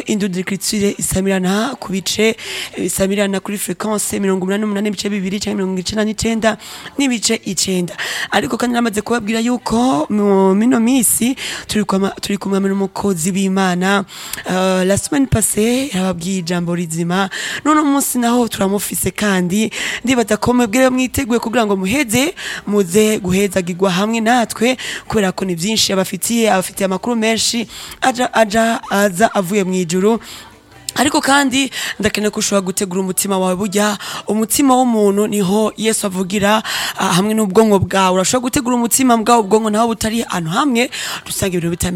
indudikritire isamirana ku bice isamirana kuri frequence mirongo umunani n'umunani n'ibice bibiri canke mirongo icenda n'icenda n'ibice icenda ariko kandi namaze kubabwira yuko mu mino misi turi kwama- turi kumwe n'umukozi w'imana uh, la semaine passée yababwiye ijambo rizima none umunsi naho turamufise kandi ndibaza ko mwebwe mwiteguye kugira ngo muheze muze guhezagirwa hamwe natwe kubera ko ni vyinshi abafitiye abafitiye amakuru menshi aja aja aza avuye mu ijuru ariko kandi ndakeneye ko ushobora gutegura umutima wawe burya umutima w'umuntu niho yesu avugira ah, hamwe n'ubwonko bwawe urashobora gutegura umutima bwawe ubwonko naho butari ahantu hamwe dusanga ibintu bitameze